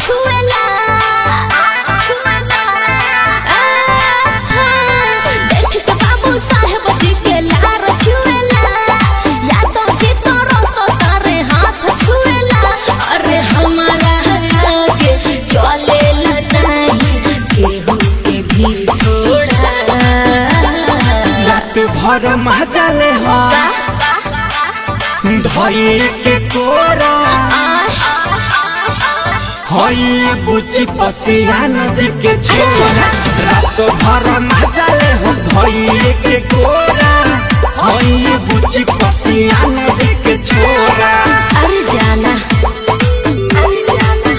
छुएला देख के बाबू साहेब जी के लार छुएला यादव जी तोरो सो तारे हाथ छुएला अरे हमारा आगे चलेला नहीं केहू के भी थोड़ा रात भर मजाले हो धई के कोरा हई बुची पसियान जी के छोरा रात भर मजाले हो धई के कोरा हई बुची पसियान जी के छोरा अरे जाना अरे जाना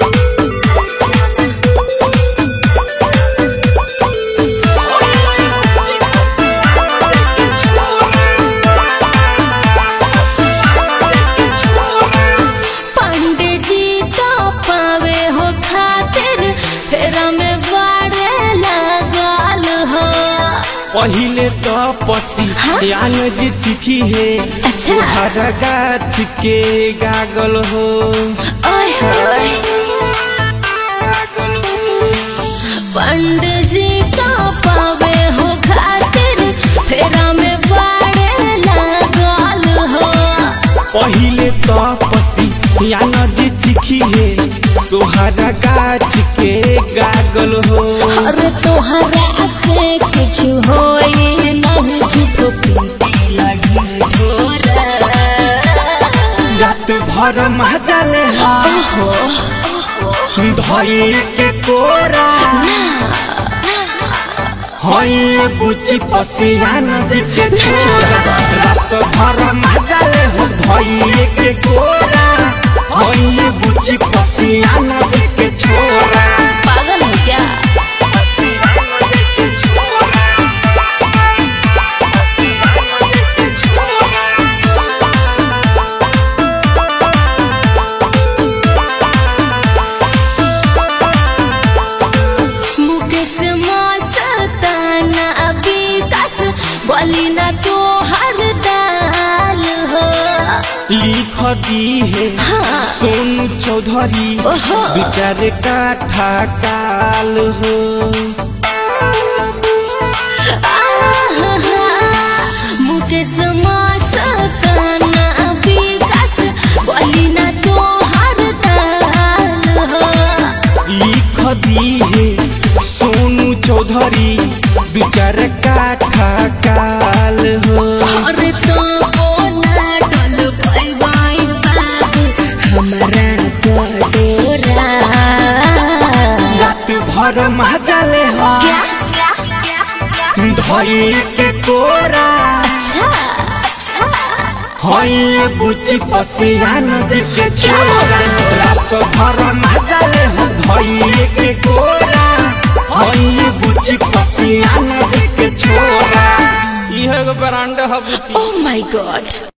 पंडित जी तो पावे हो खातिर फेरा में बाड़े लगाल हो पहिले तो पसियान जी चिखी है अच्छा। हर गाछ के गागल हो ओए होए पंडित जी तो पावे हो खातिर फेरा में बाड़े लगाल हो पहिले तो पसियान जी चिखी है तोहरा गाछ के गागल हो अरे तोहरा से कुछ होई नहीं झूठो पीते लड़ी ढोरा रात भर मजाले हो धई के कोरा हई बुची पसियान जी के छोरा रात भर मजाले हो धई के कोरा हई बुची पसियान जी के छोरा पागल हो क्या मुकेश मस्ताना विकास बोली ना तो हर दाल हो लिख दी है हाँ। सोनू चौधरी ओहो। विचार काठा काल हो आहा, मुकेश मस्ताना विकास बोली ना तो हर दाल हो लिख दी है सोनू चौधरी विचार काठा काल हो अरे तो बोला डल भाई भाई बाबू हमारा बडोरा रात भर मजाले हो क्या क्या क्या क्या धई के कोरा अच्छा अच्छा हई बुची पसियान जी के छोरा रात भर मजाले हो धई के कोरा हई बुची पसियान जी के छोरा इहे गो ब्रांड ह बुची ओह माय गॉड